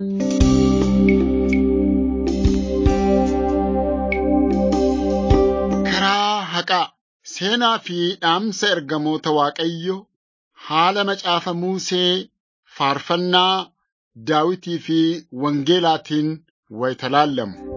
Karaa haqaa seenaa fi dhaamsa ergamoota Waaqayyoo haala macaafa Musee faarfannaa Daawitii fi Wangeelaatiin wayita laallamu.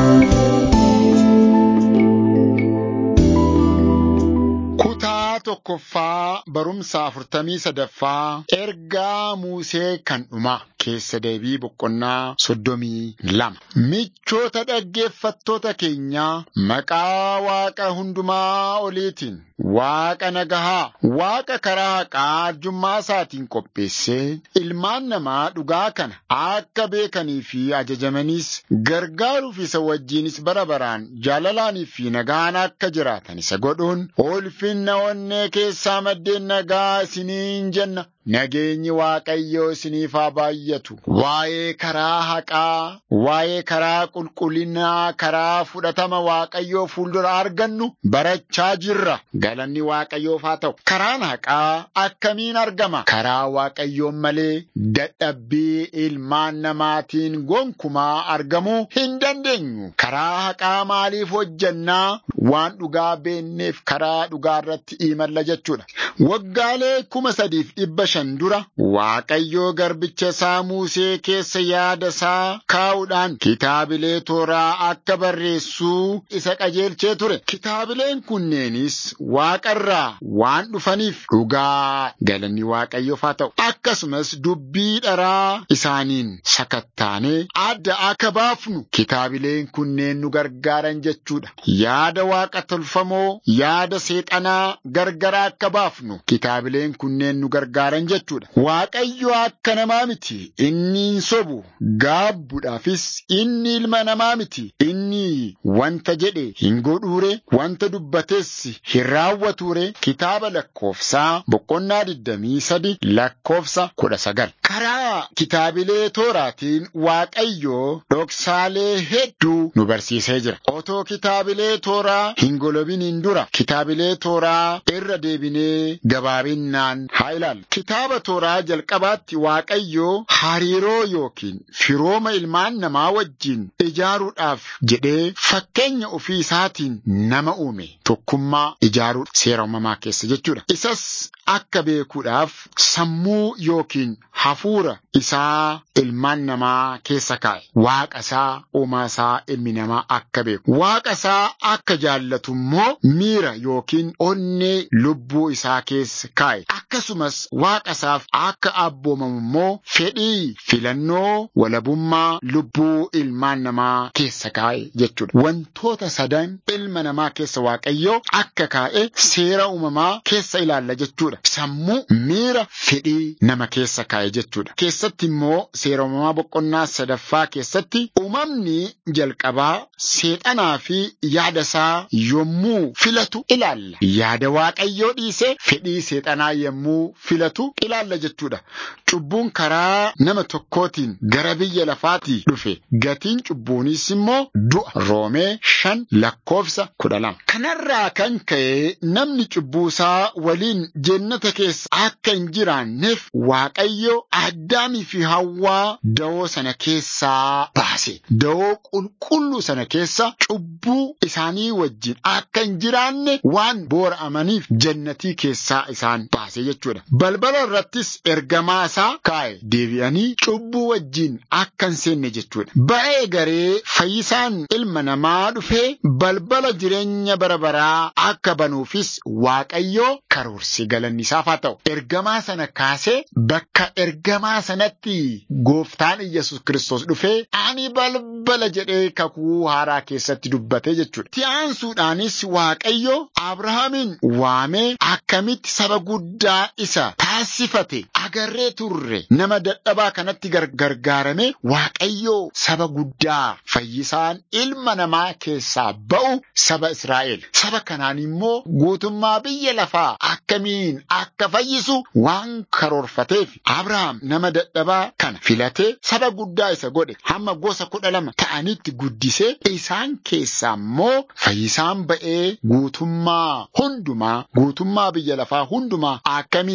Kutaa tokkoffaa barumsa afurtamii sadaffaa ergaa Musee kan dhumaa keessa deebii boqonnaa soddomii lama. Michoota dhaggeeffattoota keenyaa maqaa Waaqa hundumaa oliitiin Waaqa nagahaa, Waaqa karaa haqaa arjummaa isaatiin qopheessee ilmaan namaa dhugaa kana akka beekanii fi ajajamaniis gargaaruuf isa wajjinis bara baraan jaalalaanii fi nagaan akka jiraatan isa godhuun ulfinna onnee keessaa maddeen nagaa isiniin jenna. Nageenyi Waaqayyoo isiniif haa baay'atu. Waa'ee karaa haqaa, waa'ee karaa qulqullinaa, karaa fudhatama Waaqayyoo fuuldura argannu barachaa jirra. Galanni Waaqayyoof haa ta'u. Karaan haqaa akkamiin argama? Karaa Waaqayyoon malee dadhabbii ilmaan namaatiin gonkumaa argamuu hin dandeenyu. Karaa haqaa maaliif hojjannaa? Waan dhugaa beenneef karaa dhugaa irratti imalla jechuudha. Waggaalee kuma sadiif dhibba shan dura Waaqayyoo garbicha isaa Musee keessa yaada isaa kaa'uudhaan kitaabilee tooraa akka barreessuu isa qajeelchee ture. Kitaabileen kunneenis Waaqarraa waan dhufaniif dhugaa galanni Waaqayyoof haa ta'u. Akkasumas dubbii dharaa isaaniin sakattaanee adda akka baafnu kitaabileen kunneen nu gargaaran jechuudha. Yaada Waaqa tolfamoo yaada seexanaa gargara akka baafnu kitaabileen kunneen nu gargaaran jechuudha. Waaqayyo akka namaa miti. Inni hin sobu. Gaabbuudhaafis inni ilma namaa miti. Inni wanta jedhe hin godhuure, wanta dubbates hin raawwatuure. Kitaaba lakkoofsaa boqonnaa digdamii sadi lakkoofsa kudha sagal. Karaa kitaabilee tooraatiin Waaqayyo dhoksaalee hedduu nu barsiisee jira. Otoo kitaabilee tooraa hin golobiniin dura kitaabilee tooraa irra deebinee gabaabinnaan haa ilaallu. Kitaaba tooraa jalqabaatti Waaqayyo hariiroo yookiin firooma ilmaan namaa wajjin ijaaruudhaaf jedhee fakkeenya ofii isaatiin nama uume tokkummaa ijaaruu seera uumamaa keessa jechuudha. Isas akka beekuudhaaf sammuu yookiin hafuura isaa ilmaan namaa keessa kaa'e. Waaqa isaa uumaa isaa ilmi namaa akka beeku. Waaqa isaa akka jaallatu immoo miira yookiin onnee lubbuu isaa keessa kaa'e. Akkasumas waaqa isaaf akka abboomamu immoo fedhii filannoo walabummaa lubbuu ilmaan namaa keessa kaa'e jechuudha. Wantoota sadan ilma namaa keessa waaqayyoo akka kaa'e seera uumamaa keessa ilaalla jechuudha. Sammuu miira fedhii nama keessa kaa'e jechuudha. Keessatti immoo seera uumamaa boqonnaa sadaffaa keessatti uumamni jalqabaa seexanaa fi yaada isaa yommuu filatu ilaalla. Yaada waaqayyoo dhiisee fedhii seexanaa yommuu filatu ilaalla jechuudha. Cubbuun karaa nama tokkootiin gara biyya lafaatii dhufe. Gatiin cubbuunis immoo du'a. Roomee shan lakkoofsa kudha lama. Kanarraa kan ka'e namni cubbuu isaa waliin jennata keessa akka hin jiraanneef Waaqayyo Addaamii fi Hawwaa da'oo sana keessaa baase. Da'oo qulqulluu sana keessa cubbuu isaanii wajjin akka hin jiraanne waan boora'amaniif jannatii keessaa isaan baase jechuudha. Balbala irrattis ergamaa isaa kaa'e deebi'anii cubbuu wajjin akka hin seenne jechuudha. Ba'ee garee fayyisaan ilma namaa dhufee balbala jireenya bara baraa akka banuufis Waaqayyoo karoorse galanni isaaf haa ta'u. Ergamaa sana kaasee bakka ergamaa sanatti gooftaan Iyyasuus Kiristoos dhufee ani balbala jedhee kakuu haaraa keessatti dubbate jechuudha. Ti'aansuudhaanis Waaqayyo Abrahaamin waamee akkamitti saba guddaa isa taasifate agarree turre nama dadhabaa kanatti gargaarame Waaqayyo saba guddaa fayyisaan ilma namaa keessaa ba'u saba Israa'el. Saba kanaan immoo guutummaa biyya lafaa akkamiin akka fayyisu waan karoorfateef Abrahaam nama dadhabaa kana filatee saba guddaa isa godhe hamma gosa kudha lama ta'anitti guddisee isaan keessaa immoo fayyisaan ba'ee guutummaa hundumaa guutummaa biyya lafaa hundumaa akkamiin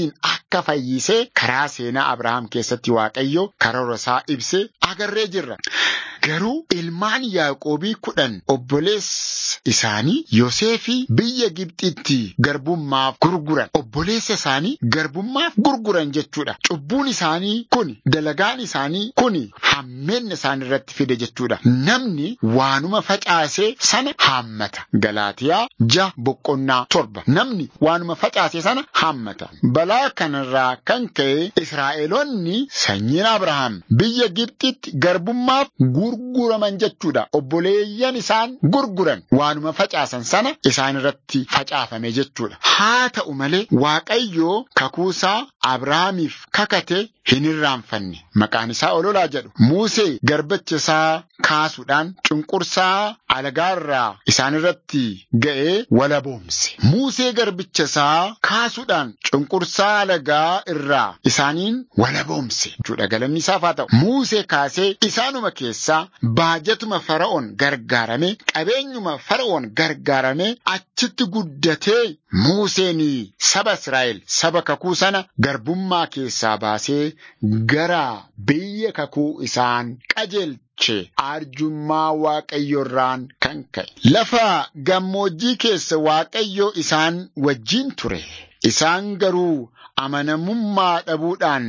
akka fayyisee karaa seenaa Abrahaam keessatti Waaqayyo karoora isaa ibsee agarree jirra. Garuu ilmaan Yaaqoobii kudhan obboleessa isaanii Yoseefii biyya Gibxitti garbummaaf gurguran. Obboleessa isaanii garbummaaf gurguran jechuudha. Cubbuun isaanii kun dalagaan isaanii kun hammeenna isaan irratti fide jechuudha. Namni waanuma facaasee sana haammata. Galaatiyaa ja boqonnaa torba. Namni waanuma facaasee sana haammata. Balaa kanarraa kan ka'e Israa'eloonni sanyiin Abrahaam biyya Gibxitti garbummaaf gurguraman jechuudha. Obboleeyyan isaan gurguran waanuma facaasan sana isaan irratti facaafame jechuudha. Haa ta'u malee Waaqayyoo kakuusaa Abrahaamiif kakate hin irraanfanne. Maqaan isaa ololaa jedhu. Musee garbicha isaa kaasuudhaan cunqursaa alagaarraa isaan irratti ga'ee walaboomse. Musee garbicha isaa kaasuudhaan cunqursaa alagaa irraa isaaniin walaboomse. Jechuudha galanni isaaf haa ta'u. Musee kaasee isaanuma keessaa baajatuma fara'oon gargaarame qabeenyuma fara'oon gargaarame achitti guddatee Museen saba Israa'el saba kakuu sana garbummaa keessaa baasee gara biyya kakuu isaan qajeelche arjummaa waaqayyorraan kan ka'e. Lafa gammoojjii keessa waaqayyo isaan wajjin ture. Isaan garuu amanamummaa dhabuudhaan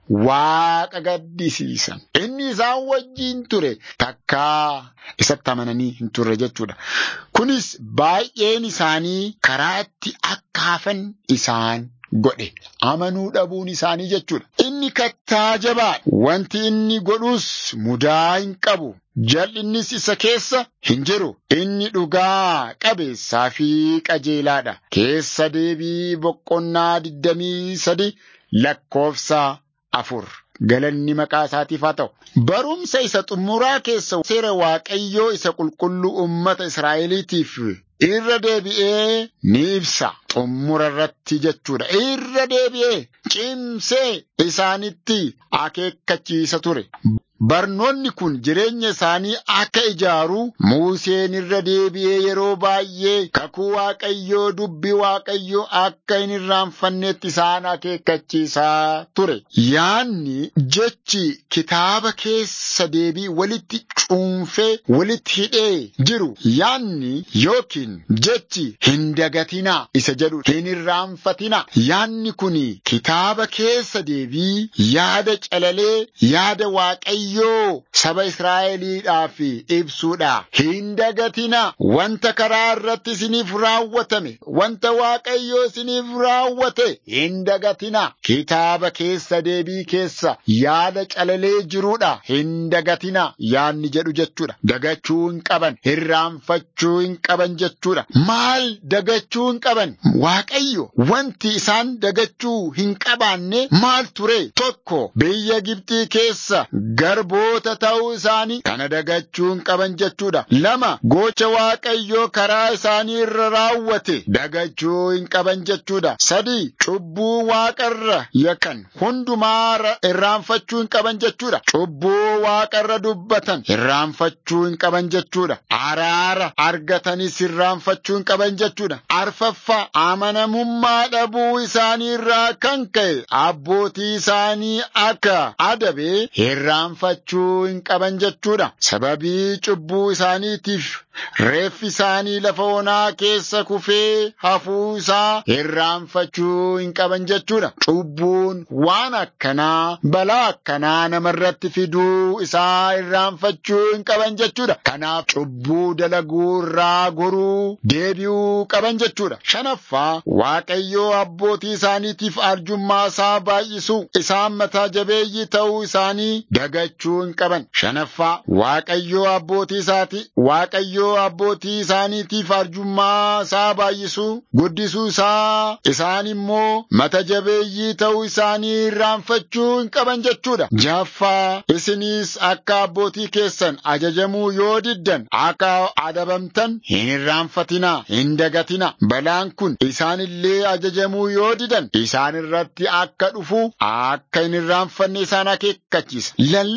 Waaqa gaddisiisan. Inni isaan wajjin ture takkaa isatti amananii hin turre jechuudha. Kunis baay'een isaanii karaatti akka hafan isaan godhe. Amanuu dhabuun isaanii jechuudha. Inni kattaa jabaa wanti inni godhus mudaa hin qabu. Jal'innis isa keessa hin jiru. Inni dhugaa qabeessaa fi qajeelaadha. Keessa deebii boqonnaa digdamii sadi lakkoofsa afur. Galanni maqaa isaatiif haa ta'u. Barumsa isa xumuraa keessa seera Waaqayyoo isa qulqulluu uummata Israa'eliitiif irra deebi'ee ni ibsa. Xumura irratti jechuudha. Irra deebi'ee cimsee isaanitti akeekkachiisa ture. Barnoonni kun jireenya isaanii akka ijaaru Museen irra deebi'ee yeroo baay'ee kakuu Waaqayyoo dubbii Waaqayyoo akka hin irraanfannetti isaan akeekkachiisaa ture. Yaanni jechi kitaaba keessa deebii walitti cuunfee walitti hidhee jiru yaanni yookiin jechi hin dagatinaa isa jedhu hin irraanfatinaa. Yaanni kun kitaaba keessa deebii yaada calalee yaada Waaqayyoo. Waaqayyoo saba Israa'eliidhaaf ibsuudha. Hin dagatina wanta karaa irratti isiniif raawwatame wanta Waaqayyoo isiniif raawwate hin dagatina. Kitaaba keessa deebii keessa yaada calalee jiruudha. Hin dagatina yaanni jedhu jechuudha. Dagachuu hin qaban irraanfachuu hin qaban jechuudha. Maal dagachuu hin qaban? Waaqayyo wanti isaan dagachuu hin qabaanne maal ture? Tokko biyya Gibxii keessa garboota ta'uu isaanii kana dagachuu hin qaban jechuudha. Lama gocha waaqayyoo karaa isaanii irra raawwate dagachuu hin qaban jechuudha. Sadi cubbuu waaqarra yakkan hundumaa irraanfachuu hin qaban jechuudha. Cubbuu waaqarra dubbatan irraanfachuu hin qaban jechuudha. Araara argatanis irraanfachuu hin qaban jechuudha. Arfaffaa amanamummaa dhabuu isaanii irraa kan ka'e abbootii isaanii akka adabee irraanfachuu hin qaban jechuudha. Sababii cubbuu isaaniitiif reeffi isaanii lafa onaa keessa kufee hafuu isaa irraanfachuu hin qaban jechuudha. Cubbuun waan akkanaa balaa akkanaa namarratti fiduu isaa irraanfachuu hin qaban jechuudha. Kanaaf cubbuu dalaguu irraa goruu deebi'uu qaban jechuudha. Shanaffaa Waaqayyoo abbootii isaaniitiif arjummaa isaa baay'isuu isaan mataa jabeeyyii ta'uu isaanii dagachuu hin qaban. Shanaffaa Waaqayyoo abbootii isaati Waaqayyoo abbootii isaaniitiif arjummaa isaa baay'isuu guddisuu isaa isaan immoo mata jabeeyyii ta'uu isaanii irraanfachuu hin qaban jechuudha. Jaffaa isinis akka abbootii keessan ajajamuu yoo diddan akka adabamtan hin irraanfatinaa hin dagatinaa. Balaan kun isaan illee ajajamuu yoo didan isaan irratti akka dhufu akka hin irraanfanne isaan akeekkachiisa.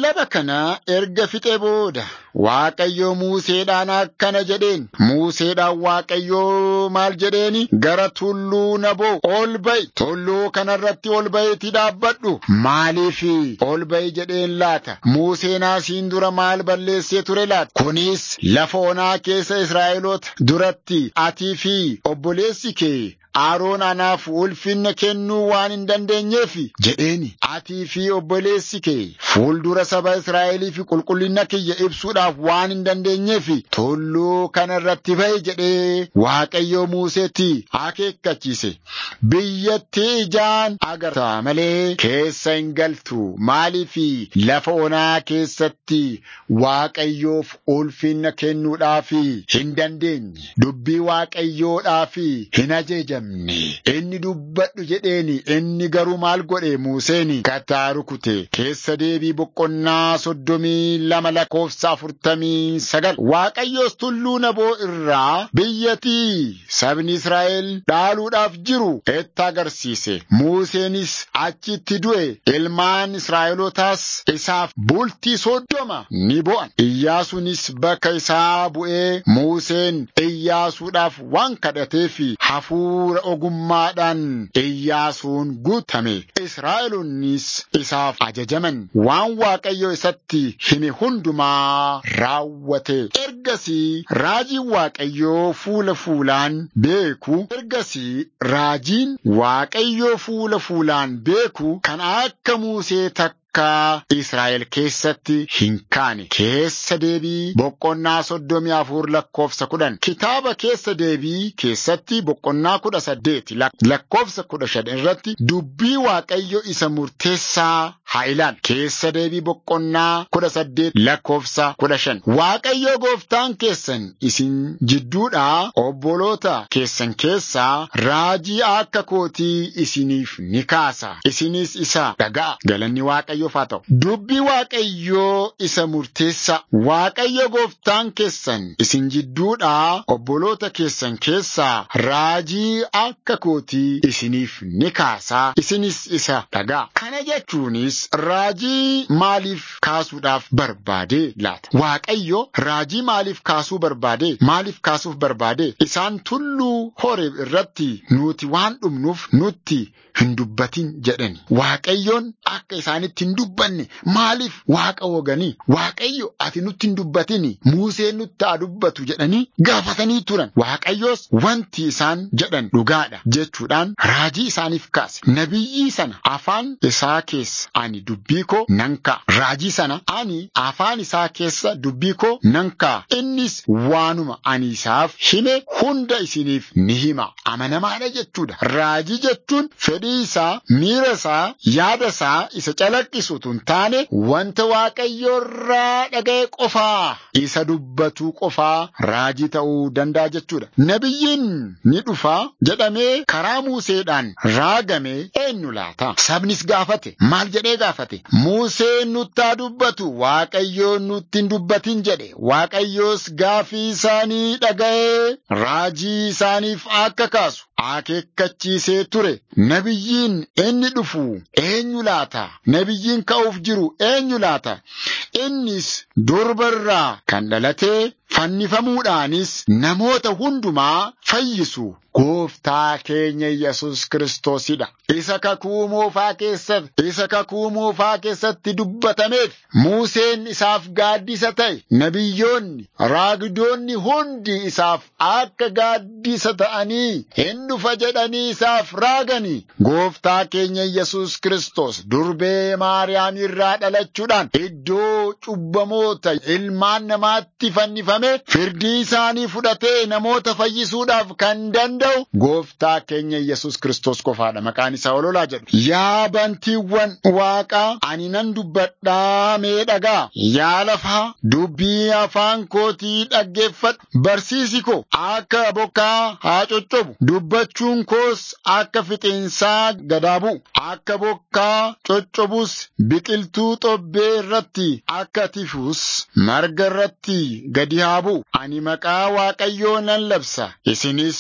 lallaba kana erga fixee booda Waaqayyo Museedhaan akkana jedheen Museedhaan Waaqayyo maal jedheeni gara tulluu Naboo ol ba'i tulluu kanarratti ol ba'iitii dhaabbadhu maaliif ol ba'i jedheen laata Museen asiin dura maal balleessee ture laata kunis lafa onaa keessa Israa'eloota duratti atii fi obboleessi kee Aroon anaaf ulfinna kennuu waan hin dandeenyeef jedheeni atii fi obboleessi kee fuuldura saba Israa'elii fi qulqullina kiyya ibsuudhaaf waan hin dandeenyeef tulluu kana irratti ba'i jedhee Waaqayyo Museetti akeekkachiise. Biyyattii ijaan agarta malee keessa hin galtu maaliif lafa onaa keessatti Waaqayyoof ulfinna kennuudhaaf hin dandeenye dubbii Waaqayyoodhaaf hin ajajamne. Inni dubbadhu jedheeni inni garuu maal godhe Museen kattaa rukute keessa deebii boqonnaa soddomii lama lakkoofsa afurtamii sagal Waaqayyoos tulluu naboo irraa biyyattii sabni Israa'el dhaaluudhaaf jiru itti agarsiise. Museenis achitti du'e ilmaan Israa'elootaas isaaf bultii soddoma ni bo'an. Iyyaasuunis bakka isaa bu'ee Museen Iyyaasuudhaaf waan kadhateef hafuura ogummaadhaan Iyyaasuun guutame. Israa'eloonnis isaaf ajajaman waan Waaqayyo isatti hime hundumaa raawwate. Ergasii raajiin Waaqayyoo fuula fuulaan beeku. Ergasii raajiin Waaqayyoo fuula fuulaan beeku kan akka Musee takka. Akka Israa'el keessatti hin kaane keessa deebii boqonnaa soddomii afur lakkoofsa kudhan kitaaba keessa deebii keessatti boqonnaa kudha saddeeti lakkoofsa kudha shan irratti dubbii waaqayyo isa murteessaa haa ilaal keessa deebii boqonnaa kudha saddeet lakkoofsa kudha shan waaqayyo gooftaan keessan isin jidduudhaa obboloota keessan keessaa raajii akka kootii isiniif ni kaasa isinis isa dhaga'a galanni waaqayyo. Dubbii Waaqayyoo isa murteessa Waaqayyo gooftaan keessan isin jidduudhaa obboloota keessan keessaa raajii akka kootii isiniif ni kaasaa isinis isa dhaga'a. Kana jechuunis raajii maaliif kaasuudhaaf barbaade laata? Waaqayyo raajii maaliif kaasuu barbaade? Maaliif kaasuuf barbaade? Isaan tulluu Horeeb irratti nuti waan dhumnuuf nutti hin dubbatin jedhani. Waaqayyoon akka isaanitti hin dubbanne maaliif waaqa woganii waaqayyo ati nutti hin dubbatini Museen nutti haa dubbatu jedhanii gaafatanii turan. Waaqayyoos wanti isaan jedhan dhugaadha jechuudhaan raajii isaaniif kaase. Nabiyyii sana afaan isaa keessa ani dubbii koo nan ka'a. Raajii sana ani afaan isaa keessa dubbii koo nan ka'a. Innis waanuma ani isaaf hime hunda isiniif ni hima. Amanamaadha jechuudha. Raajii jechuun fedhii isaa, miira isaa, yaada isaa isa calaqqisu utuu hin taane wanta waaqayyoorraa dhaga'e qofaa isa dubbatu qofaa raajii ta'uu danda'a jechuudha. Nabiyyiin ni dhufa jedhamee karaa Museedhaan raagame eenyu laata? Sabnis gaafate. Maal jedhee gaafate? Museen nutti haa dubbatu waaqayyoon nutti hin dubbatin jedhe. Waaqayyoos gaafii isaanii dhaga'ee raajii isaaniif akka kaasu akeekkachiisee ture. Nabiyyiin inni dhufu eenyu laata? Nabiyyiin ka'uuf jiru eenyu laata? Innis durbarraa kan dhalatee fannifamuudhaanis namoota hundumaa fayyisu gooftaa keenya Yesus Kiristoosidha. Isa kakuu moofaa keessatti, isa kakuu moofaa keessatti dubbatameef Museen isaaf gaaddisa ta'e. Nabiyyoonni, raagdoonni hundi isaaf akka gaaddisa ta'anii hin dhufa jedhanii isaaf raagani. Gooftaa keenya Yesus Kiristoos durbee Maariyaam irraa dhalachuudhaan iddoo cubbamoota ilmaan namaatti fannifame firdii isaanii fudhatee namoota fayyisuudhaaf kan danda'u gooftaa keenya Yesus Kiristoos qofaadha. Maqaan isaa ololaa jedhu. Yaa bantiiwwan waaqaa ani nan dubbadhaa mee dhagaa. Yaa lafaa dubbii afaan kootii dhaggeeffadhu. Barsiisi koo akka bokkaa haa coccobu. Dubbachuun koos akka fixeensaa gadaa bu'u. Akka bokkaa coccobus biqiltuu xobbee irratti akka tifus marga irratti gadi haa bu'u. Ani maqaa Waaqayyoo nan labsa. Isinis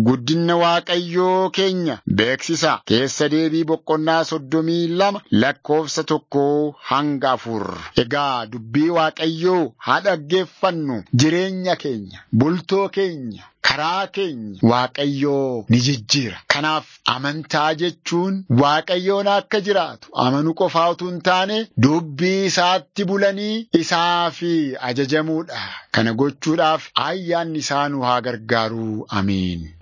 guddina Waaqayyoo keenya beeksisa. Keessa deebii boqonnaa soddomii lama lakkoofsa tokko hanga afur. Egaa dubbii Waaqayyoo haa dhaggeeffannu jireenya keenya, bultoo keenya. Karaa keenya Waaqayyoo ni jijjiira. Kanaaf amantaa jechuun Waaqayyoon akka jiraatu amanuu qofaa utuu hin taane dubbii isaatti bulanii isaa fi ajajamuudha. Kana gochuudhaaf ayyaanni isaa nu haa gargaaru. Amiin.